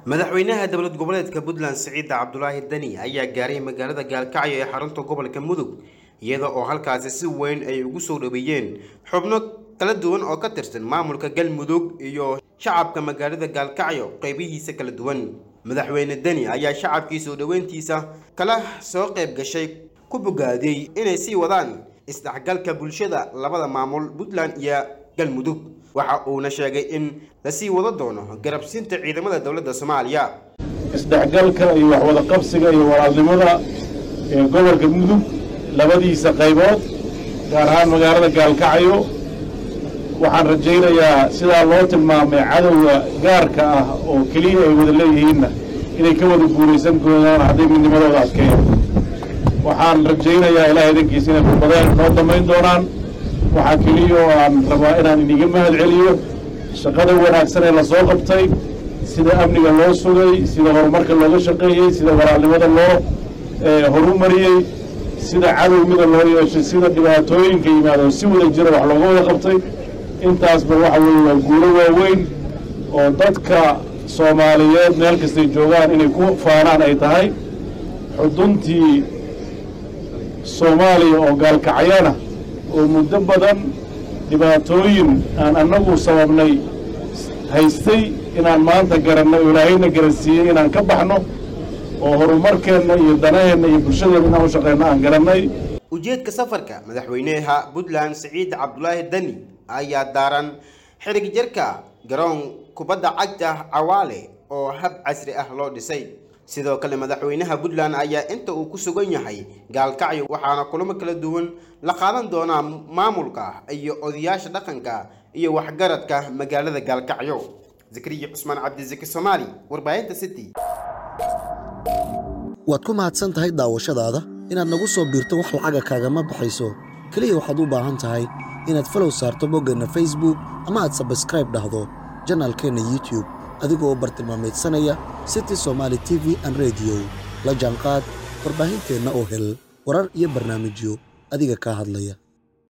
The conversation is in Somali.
madaxweynaha dowlad goboleedka puntland siciida cabdulaahi dani ayaa gaaray magaalada gaalkacyo ee xarunta gobolka mudug iyada oo halkaasi si weyn ay ugu soo dhaweeyeen xubno kala duwan oo ka tirsan maamulka galmudug iyo shacabka magaalada gaalkacyo qaybihiisa kala duwan madaxweyne deni ayaa shacabkii soo dhoweyntiisa kala soo qayb gashay ku bogaadiyey inay sii wadaan isdhexgalka bulshada labada maamul puntland iyo galmudug waxa uuna sheegay in lasii wado doono garabsiinta ciidamada dowladda soomaaliya isdhexgalka iyo waxwada qabsiga iyo walaalnimada ee gobolka mudug labadiisa qaybood gaar ahaan magaalada gaalkacyo waxaan rajaynayaa sidaa loo tilmaamay cadowga gaarka ah oo keliya ay wada leeyihiinna inay ka wada guulaysan doonaan hadday midnimadooda adkeeyo waxaan rajaynayaa ilaah idankiisa inay khudbadeen noo damayn doonaan waxaa keliya oo aan rabaa inaan iniga mahad celiyo shaqada wanaagsan ee lasoo qabtay sida amniga loo sugay sida horumarka looga shaqeeyey sida walaalnimada loo horumariyey sida cadowgida loo yeeshay sida dhibaatooyinka yimaado si wada jira wax looga wada qabtay intaasba waxa weeye waa guulo waaweyn oo dadka soomaaliyeed meel kastay joogaan inay ku faanaan ay tahay xuduntii soomaaliya oo gaalkacyana oo muddo badan dhibaatooyin aan annagu sababnay haystay inaan maanta garanno oo ilaahayna garansiiyey inaan ka baxno oo horumarkeenna iyo danaheenna iyo bulshadeenna inaan u shaqeyno aan garannay ujeedka safarka madaxweynaha puntland siciid cabdulaahi deni ayaa daaran xirig jarka garoon kubadda cagta cawaale oo hab casri ah loo dhisay sidoo kale madaxweynaha puntland ayaa inta uu ku sugan yahay gaalkacyo waxaana kulamo kala duwan la qaadan doonaa maamulka iyo odayaasha dhaqanka iyo waxgaradka magaalada gaalkacyo zakariya cusmaan cabdisaki soomaali warbaahinta city waad ku mahadsan tahay daawashadaada inaad nagu soo biirto wax lacaga kaagama baxayso keliya waxaad u baahan tahay inaad falow saarto boggeenna facebook ama aad sabskraib dhahdo janaalkeenna youtube adigoo bartilmaamaydsanaya city somaali t v an rediyo la jaanqaad warbaahinteenna oo hel warar iyo barnaamijyo adiga kaa hadlaya